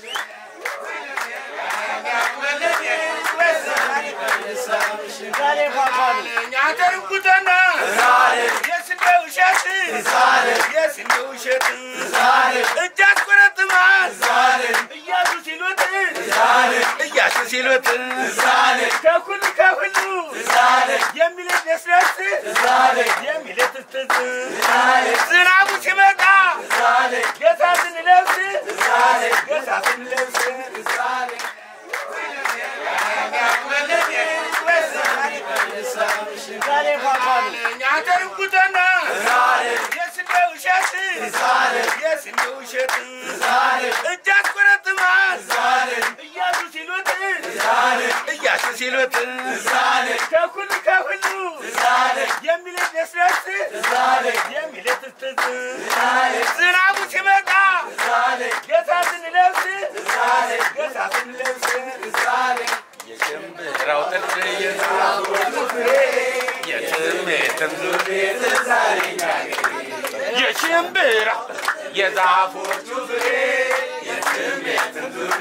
ያደርጉተና የስንዴ ውሸት የስንዴ ውሸት እጅ አስቆረጥማል እያሱ ሲሉት እያሱ ሲሉት ከሁሉ ከሁሉ የሚለት ደስደስ የሚለት ስትዝ ዝናቡ ሲመጣ ጌታ ስንለብስ ጌታ ስንለብስ ያደርጉተና የስንዴ ውሸት የስንዴ ውሸት እጅ አስቆረጥማል እያሱ ሲሉት እያሱ ሲሉት ከሁሉ ከሁሉ የሚለት ደስደስ የሚለት ስትዝ ዝናቡ ሲመጣ ጌታ ስንለብስ ጌታ ስንለብስ የሽምብራው ጥድ የዛፉ ፍሬ የትም የትም ዙሬ የሽምብራ የዛፎቹ ፍሬ የትም የትም ዙሬ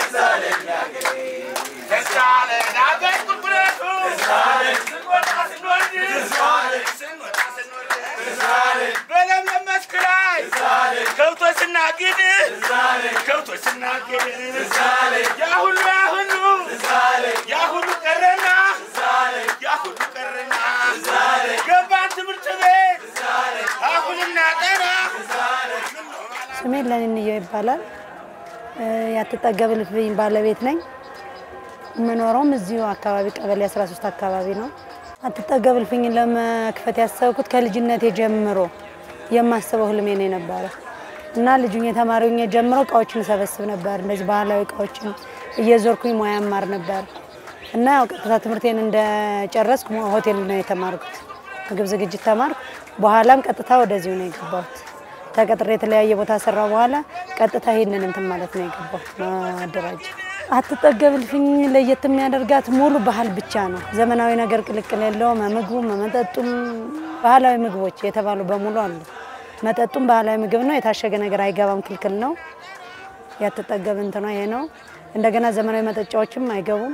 ተሳለን አገር ቁልቁለቱ ስንወጣ ስንወርድ ስንወጣ ስንወርድ በለምለም መስክ ላይ ከብቶች ስናግድ ከብቶች ስናግድ ያ ሁሉ ያ ሁሉ ያ ሁሉ ቀረና ያ ሁሉ ቀረና ገባን ትምህርት ቤት አሁንና ጠና ስሜ ለንንየው ይባላል። ያትጠገብ ልፍኝ ባለቤት ነኝ። የምኖረውም እዚሁ አካባቢ ቀበሌ 13 አካባቢ ነው። አትጠገብ ልፍኝን ለመክፈት ያሰብኩት ከልጅነቴ ጀምሮ የማስበው ህልሜ ነው የነበረ እና ልጁኝ የተማሪ ሆኜ ጀምሮ እቃዎችን ሰበስብ ነበር። እንደዚህ ባህላዊ እቃዎችን እየዞርኩኝ ሙያ ማር ነበር እና ያው ቀጥታ ትምህርቴን እንደጨረስኩ ሆቴል ነው የተማርኩት። ምግብ ዝግጅት ተማርኩ። በኋላም ቀጥታ ወደዚሁ ነው የገባሁት። ተቀጥሬ የተለያየ ቦታ ሰራ በኋላ ቀጥታ ይሄንን እንትን ማለት ነው የገባሁት ማደራጀ አትጠገብ እልፍኝ ለየት የሚያደርጋት ሙሉ ባህል ብቻ ነው። ዘመናዊ ነገር ቅልቅል የለውም። ምግቡም መጠጡም ባህላዊ ምግቦች የተባሉ በሙሉ አሉ። መጠጡም ባህላዊ ምግብ ነው። የታሸገ ነገር አይገባም፣ ክልክል ነው። ያትጠገብ እንትኗ ይሄ ነው። እንደገና ዘመናዊ መጠጫዎችም አይገቡም።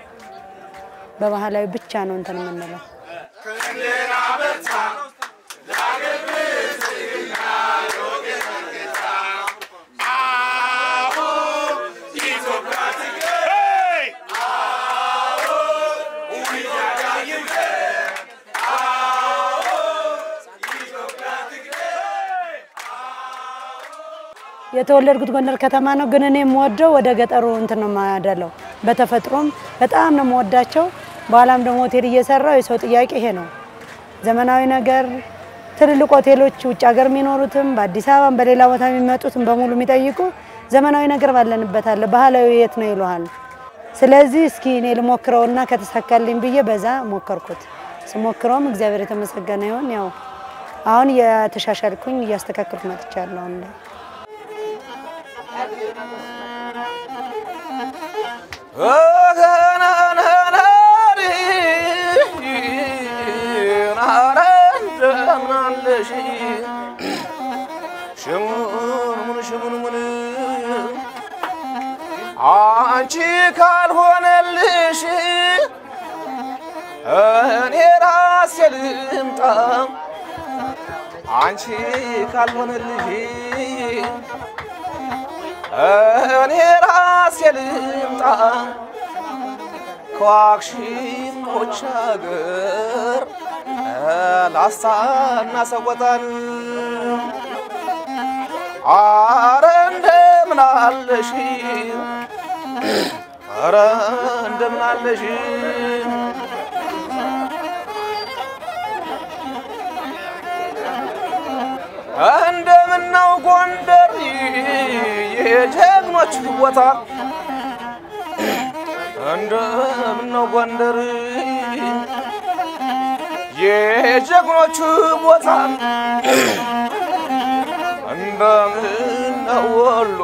በባህላዊ ብቻ ነው እንትን የምንለው። የተወለድኩት ጎንደር ከተማ ነው፣ ግን እኔ የምወደው ወደ ገጠሩ እንትን ነው የማደለው። በተፈጥሮም በጣም ነው የምወዳቸው። በኋላም ደግሞ ሆቴል እየሰራው የሰው ጥያቄ ይሄ ነው። ዘመናዊ ነገር ትልልቅ ሆቴሎች ውጭ ሀገር የሚኖሩትም በአዲስ አበባም በሌላ ቦታ የሚመጡትም በሙሉ የሚጠይቁ ዘመናዊ ነገር ባለንበት አለ፣ ባህላዊ የት ነው ይሉሃል። ስለዚህ እስኪ እኔ ልሞክረውና ከተሳካልኝ ብዬ በዛ ሞከርኩት። ስሞክረውም እግዚአብሔር የተመሰገነ ይሁን። ያው አሁን እየተሻሻልኩኝ እያስተካከልኩ መጥቻለሁ አሁን ላይ አንቺ ካልሆነልሽ እኔ ራሴ ልምጣ አንቺ ካልሆነልሽ እኔ ራሴ ልምጣ ከዋክሽሞች አገር ላስታና ሰቆጣን አረ እንደምን አለሽ አረ እንደምን አለሽ እንደምነው ጎንደር የጀግኖች ቦታ እንደምነው ጎንደር የጀግኖች ቦታ እንደምነው ወሎ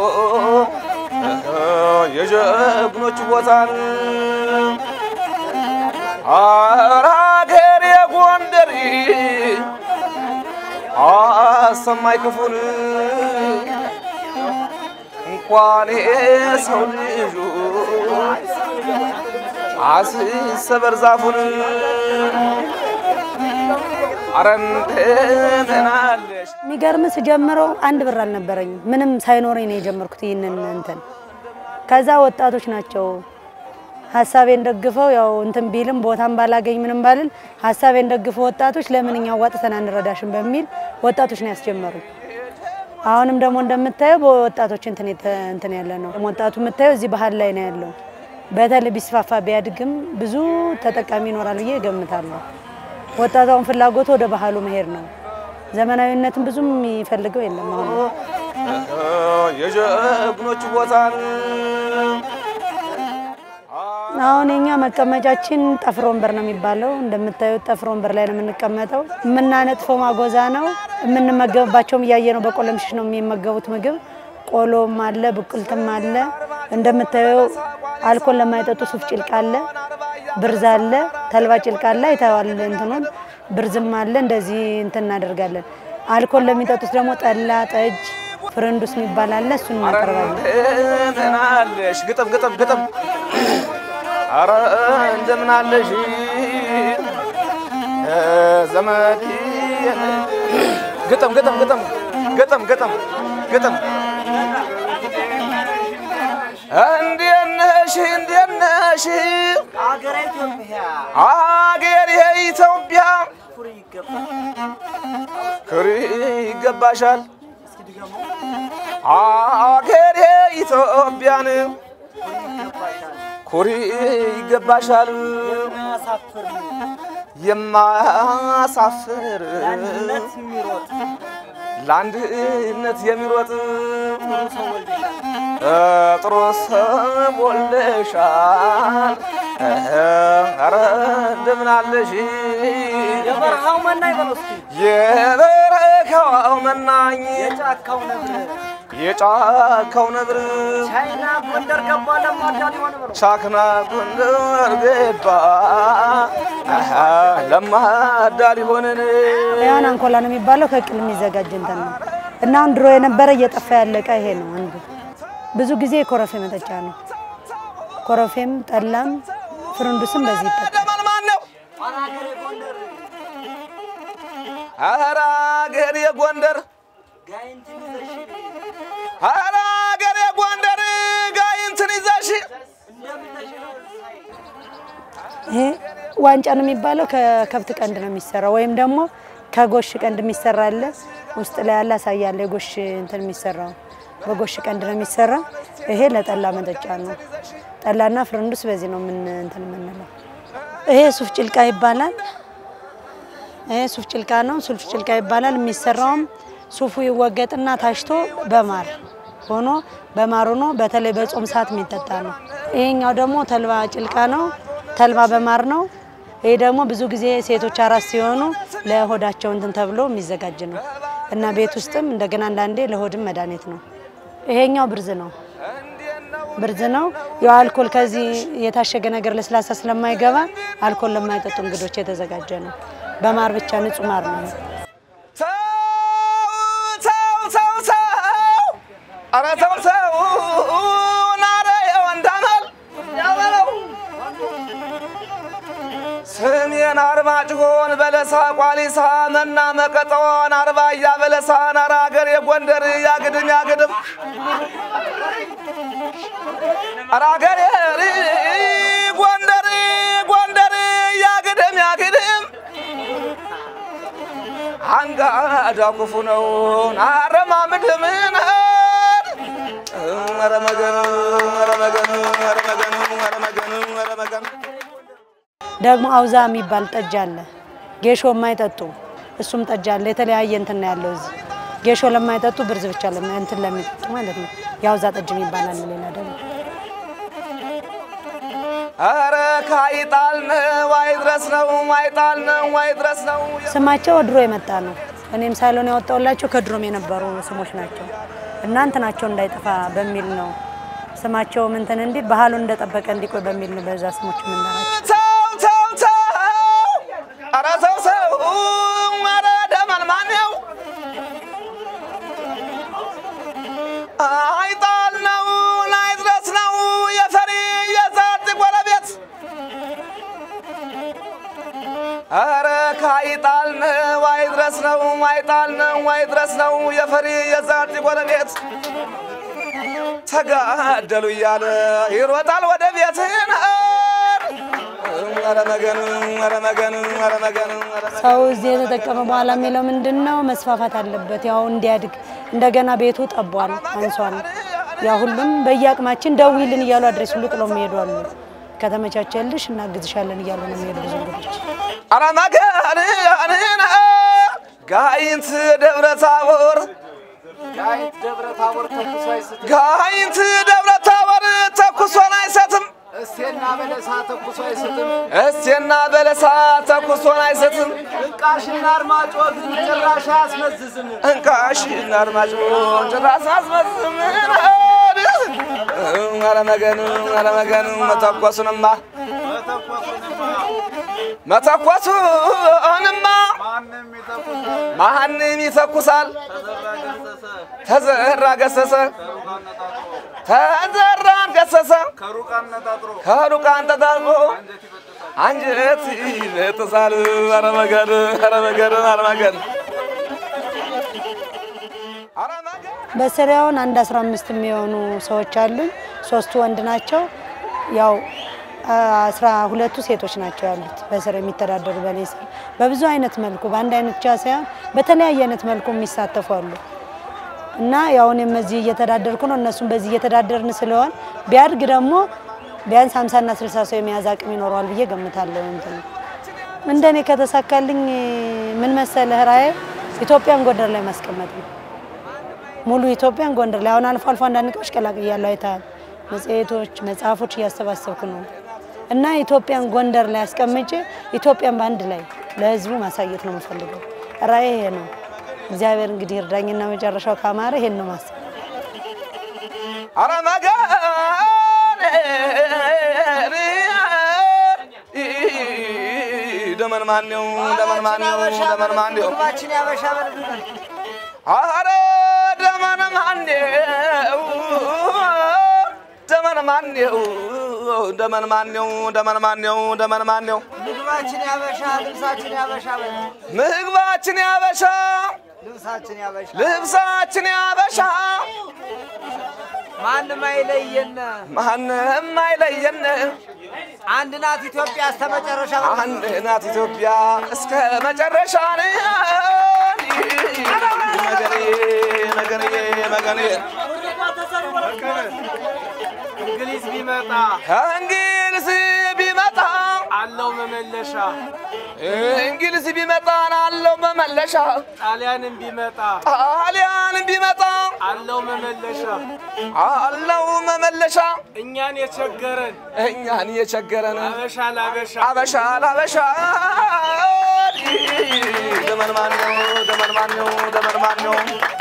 የጀግኖች ቦታ ኧረ አገሬ ጎንደር አሰማይ ክፉን እንኳን የሰው ልጁ አስሰበር ዛፉን አረ እንደምን አለሽ የሚገርም ስጀምረው አንድ ብር አልነበረኝም። ምንም ሳይኖረኝ ነው የጀመርኩት ይህንን እንትን። ከዛ ወጣቶች ናቸው ሀሳቤን ደግፈው ያው እንትን ቢልም ቦታም ባላገኝ ምንም ባልል ሀሳቤን ደግፈው ወጣቶች ለምን እኛ ዋጥተን አንረዳሽም በሚል ወጣቶች ነው ያስጀመሩኝ። አሁንም ደግሞ እንደምታየው በወጣቶች እንትን የተ- እንትን ያለ ነው። ወጣቱ የምታየው እዚህ ባህል ላይ ነው ያለው። በተለይ ቢስፋፋ ቢያድግም ብዙ ተጠቃሚ ይኖራል ብዬ እገምታለሁ። ወጣቷን ፍላጎቱ ወደ ባህሉ መሄድ ነው። ዘመናዊነትን ብዙም የሚፈልገው የለም አሁን የጀግኖች ቦታን አሁን የኛ መቀመጫችን ጠፍር ወንበር ነው የሚባለው። እንደምታዩት ጠፍር ወንበር ላይ ነው የምንቀመጠው። የምናነጥፈው ማጎዛ ነው። የምንመገብባቸውም እያየ ነው። በቆለምሽሽ ነው የሚመገቡት ምግብ። ቆሎም አለ፣ ብቁልትም አለ። እንደምታየው አልኮል ለማይጠጡ ሱፍ ጭልቅ አለ፣ ብርዝ አለ፣ ተልባ ጭልቅ አለ። አይተዋል እንትኑን ብርዝም አለ። እንደዚህ እንትን እናደርጋለን። አልኮል ለሚጠጡት ደግሞ ጠላ፣ ጠጅ፣ ፍርንዱስ የሚባል አለ። እሱን እናቀርባለን። እንደምን አለሽ ግጥም ግጥም ግጥም አረ እንደምን አለሽ ዘመድ ግጥም ግጥም ግጥም ግጥም ግጥም ግጥም እንዴት ነሽ እንዴት ነሽ አገረ ኢትዮጵያ አገር የኢትዮጵያ ኩሪ ይገባል። ክሪ ይገባሻል እስኪ ድገሙ። አገር የኢትዮጵያን ኩሪ ይገባሻል። ኩሪ ይገባሻል የማያሳፍር የማያሳፍር ለአንድነት የሚሮጥ ለአንድነት የሚሮጥ ጥሩ ሰው ወልደሻል። ጥሩ ሰው ወልደሻል። ኧረ እንደምን አለሽ የበረሃው መናኝ በለው እስኪ የበረካው መናኝ የጫካው ነብር የጫካው ነብር ቻይና ጎንደር ገባ ለማዳ ሊሆን በለው ቻክና ጎንደር ገባ ለማዳ ሊሆንን ያን አንኮላ ነው የሚባለው። ከቅል የሚዘጋጅ እንትን ነው እና አሁን ድሮ የነበረ እየጠፋ ያለቀ ይሄ ነው አንዱ። ብዙ ጊዜ የኮረፌ መጠጫ ነው። ኮረፌም ጠላም ፍርንዱስም በዚህ ይጠጣል። ደመን ማን ነው? አናገሬ ጎንደር ኧረ አገር የጎንደር ጋይንትን ይዘሽ ኧረ አገር የጎንደር ጋይንትን ይዘሽ እንደምነሽ ይሄ ዋንጫ ነው የሚባለው። ከከብት ቀንድ ነው የሚሰራው ወይም ደግሞ ከጎሽ ቀንድ የሚሰራ አለ። ውስጥ ላይ ያለ አሳያለ የጎሽ እንትን የሚሰራው በጎሽ ቀንድ ነው የሚሰራ። ይሄ ለጠላ መጠጫ ነው። ጠላና ፍርንዱስ በዚህ ነው ምን እንትን የምንለው። ይሄ ሱፍ ጭልቃ ይባላል። ይሄ ሱፍ ጭልቃ ነው። ሱፍ ጭልቃ ይባላል። የሚሰራውም ሱፉ ይወገጥና ታሽቶ በማር ሆኖ በማር ሆኖ በተለይ በጾም ሰዓት የሚጠጣ ነው። ይሄኛው ደግሞ ተልባ ጭልቃ ነው። ተልባ በማር ነው። ይሄ ደግሞ ብዙ ጊዜ ሴቶች አራስ ሲሆኑ ለሆዳቸው እንትን ተብሎ የሚዘጋጅ ነው እና ቤት ውስጥም እንደገና አንዳንዴ ለሆድም መድኃኒት ነው። ይሄኛው ብርዝ ነው። ብርዝ ነው። ያው አልኮል ከዚህ የታሸገ ነገር ለስላሳ ስለማይገባ አልኮል ለማይጠጡ እንግዶች የተዘጋጀ ነው። በማር ብቻ ንጹህ ማር ነው። ተው ተው ተው ተው ኧረ ተው ተው ናረ የወንዳመል ያበለው ስሜን አርማጭሆን በለሳ ቋሊሳ መና መቀጠዋን አርባያ በለሳ ናራ ሀገር የጎንደር ያግድም ያግድም ኧረ ሀገር ጎንደር ጎንደር ያግድም ያግድም አንጋዳ ክፉ ነው አረማምድ ምን ኧረ መገኑ ኧረ መገኑ ኧረ መገኑ ኧረ መገኑ ኧረ መገኑ ደግሞ አውዛ የሚባል ጠጅ አለ። ጌሾ የማይጠጡ እሱም ጠጅ አለ። የተለያየ እንትን ነው ያለው እዚህ። ጌሾ ለማይጠጡ ብርዝ ብቻ ለማ- እንትን ለሚጠጡ ማለት ነው። የአውዛ ጠጅ የሚባል አለ። ሌላ ደግሞ ኧረ ካይጣል ነው አይድረስ ነው አይጣል ነው አይድረስ ነው ስማቸው ድሮ የመጣ ነው። እኔም ሳሎን ያወጣውላቸው ከድሮም የነበሩ ስሞች ናቸው እና እንትናቸው እንዳይጠፋ በሚል ነው ስማቸው እንትን እንዲል ባህሉን እንደጠበቀ እንዲቆይ በሚል ነው በዛ ስሞች የምንጠራቸው። ተው ተው ተው ኧረ ተው ተው ኧረ ደመን ማን ነው አይጣል ነው አይጣል ነው አይድረስ ነው አይጣል ነው አይድረስ ነው የፈሪ የዛቲ ጎረቤት ተጋደሉ እያለ ይሮጣል ወደ ቤትህን ኧረ መገን ኧረ መገን ኧረ መገን ኧረ መገን ሰው እዚህ የተጠቀመ በኋላ የሚለው ምንድን ነው መስፋፋት አለበት፣ ያው እንዲያድግ። እንደገና ቤቱ ጠቧል፣ አንሷል። ያ ሁሉም በየአቅማችን ደዊልን እያሉ አድሬስ ሁሉ ጥለው የሚሄዱ አሉ። ከተመቻቸልሽ እናግዝሻለን እያሉ ነው የሚሄዱ ብዙ እንግዶች። ኧረ መገን ጋይንት ደብረ ታቦር ጋይንት ደብረ ታቦር ተኩሶ አይስትም። ጋይንት ደብረ ታቦር ተኩሶን አይሰትም እስቴና በለሳ ተኩሶ አይስትም። እስቴና በለሳ ተኩሶን አይሰትም እንቃሽና አርማጮ ግን ጭራሽ አያስመዝዝም። እንቃሽ አድማጭ ጭራስ አስመስም ኧረ መገን ኧረ መገን መተኮሱንማ መተኮሱንማ ማንም ይተኩሳል ተዘራ ገሰሰ ተዘራን ገሰሰ ከሩቅ አንጠጣጥሮ አንጀት ይበጥሳል። ኧረ መገን ኧረ መገን ኧረ መገን ኧረ መገን በስሪያውን አንድ አስራ አምስት የሚሆኑ ሰዎች አሉኝ። ሶስቱ ወንድ ናቸው። ያው አስራ ሁለቱ ሴቶች ናቸው ያሉት በስር የሚተዳደሩ በኔ ስር በብዙ አይነት መልኩ በአንድ አይነት ብቻ ሳይሆን በተለያየ አይነት መልኩ የሚሳተፉ አሉ እና ያው እኔም እዚህ እየተዳደርኩ ነው፣ እነሱም በዚህ እየተዳደርን ስለሆን ቢያድግ ደግሞ ቢያንስ ሀምሳና ስልሳ ሰው የመያዝ አቅም ይኖረዋል ብዬ ገምታለሁ። እንትን እንደኔ ከተሳካልኝ ምን መሰለህ ራዕይ ኢትዮጵያን ጎንደር ላይ ማስቀመጥ ነው። ሙሉ ኢትዮጵያን ጎንደር ላይ አሁን አልፎ አልፎ አንዳንድ እቃዎች ቀላቅያለሁ፣ አይተሃል። መጽሔቶች፣ መጽሐፎች እያሰባሰብኩ ነው እና ኢትዮጵያን ጎንደር ላይ አስቀምጬ ኢትዮጵያን በአንድ ላይ ለሕዝቡ ማሳየት ነው የምፈልገው። ራዕይ ይሄ ነው። እግዚአብሔር እንግዲህ እርዳኝና መጨረሻው ካማረ ይሄን ነው ማሰብ። ኧረ መገን ደመን ማነው ደመን ማነው ደመን ማነው ምግባችን ያበሻ በልብናል። ኧረ ደመን ማነው ደመን ማነው ደመን ማነው ደመን ማነው ደመን ማነው ምግባችን ያበሻ ልብሳችን ያበሻ በል ምግባችን ያበሻ ልብሳችን ያበሻ ልብሳችን ያበሻ ማንም አይለየን። ማንም አይለየን አንድ ናት ኢትዮጵያ እስከ መጨረሻ አንድ ናት ኢትዮጵያ እስከ መጨረሻ መገኔ መገኔ መገኔ እንግሊዝ ቢመጣ እንግሊዝ ቢመጣ አለው መመለሻ፣ እንግሊዝ ቢመጣ አለው መመለሻ ጣሊያንም ቢመጣ ጣሊያን ቢመጣ አለው መመለሻ። አለው መመለሻ እኛን የቸገረን እኛን የቸገረን አበሻ ላበሻ አበሻ ላበሻ ደመን ማነው ደመን ማነው ደመን ማነው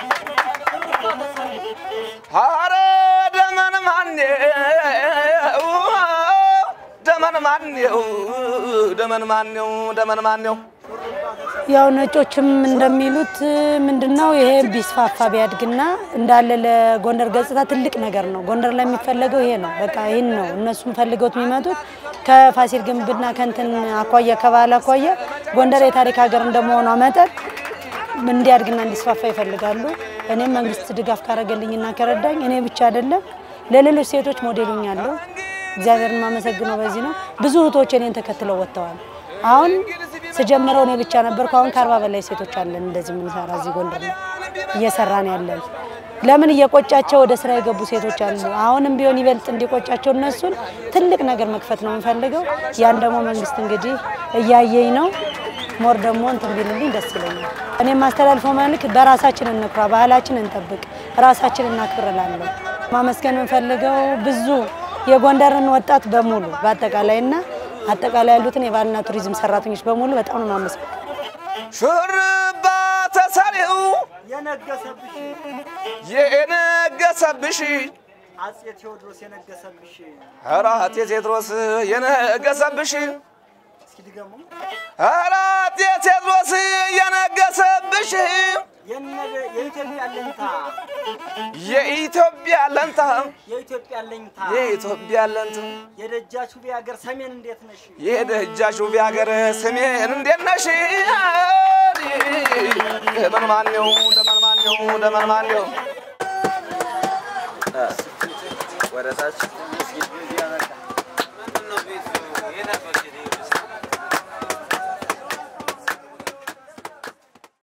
ኧረ ደመን ማነው ደመን ማነው ደመን ማነው ደመን ማነው ያው ነጮችም እንደሚሉት ምንድነው ይሄ ቢስፋፋ ቢያድግና እንዳለ ለጎንደር ገጽታ ትልቅ ነገር ነው። ጎንደር ላይ የሚፈለገው ይሄ ነው። በቃ ይህን ነው እነሱም ፈልገውት የሚመጡት ከፋሲል ግንብና ከንትን አኳያ ከባህል አኳያ ጎንደር የታሪክ ሀገር እንደመሆኗ መጠን እንዲያድግና እንዲስፋፋ ይፈልጋሉ። እኔም መንግስት ድጋፍ ካረገልኝና ከረዳኝ እኔ ብቻ አይደለም ለሌሎች ሴቶች ሞዴሉኛለሁ። እግዚአብሔርን የማመሰግነው በዚህ ነው። ብዙ እህቶች እኔን ተከትለው ወጥተዋል። አሁን ስጀምረው እኔ ብቻ ነበርኩ። አሁን ከአርባ በላይ ሴቶች አለን እንደዚህ የምንሰራ እዚህ ጎንደር ላይ እየሰራን ያለን። ለምን እየቆጫቸው ወደ ስራ የገቡ ሴቶች አሉ። አሁንም ቢሆን ይበልጥ እንዲቆጫቸው እነሱን ትልቅ ነገር መክፈት ነው የምንፈልገው። ያን ደግሞ መንግስት እንግዲህ እያየኝ ነው። ሞር ደግሞ እንትን ቢልልኝ ደስ ይለኛል። እኔ የማስተላልፈው መልዕክት በራሳችን እንኩራ፣ ባህላችን እንጠብቅ፣ ራሳችን እናክብር እላለሁ። ማመስገን የምንፈልገው ብዙ የጎንደርን ወጣት በሙሉ በአጠቃላይ እና አጠቃላይ ያሉትን የባህልና ቱሪዝም ሰራተኞች በሙሉ በጣም ነው ማመስገን። ሹርባ ተሰሪው የነገሰብሽ የነገሰብሽ አጼ ቴዎድሮስ የነገሰብሽ ኧረ አጤ ቴዎድሮስ የነገሰብሽ እስኪ ድገሙ። ኧረ አጤ ቴዎድሮስ የነገሰብሽ የነ- የኢትዮጵያ አለኝታ የኢትዮጵያ ለንታ የኢትዮጵያ አለኝታ የኢትዮጵያ ለንታ የደጃች ውቤ ሀገር ሰሜን እንዴት ነሽ? የደጃሽ ውብ ሀገር ስሜን እንዴት ነሽ? ደመን ማነው ደመን ማነው ደመን ማነው ወደ ታች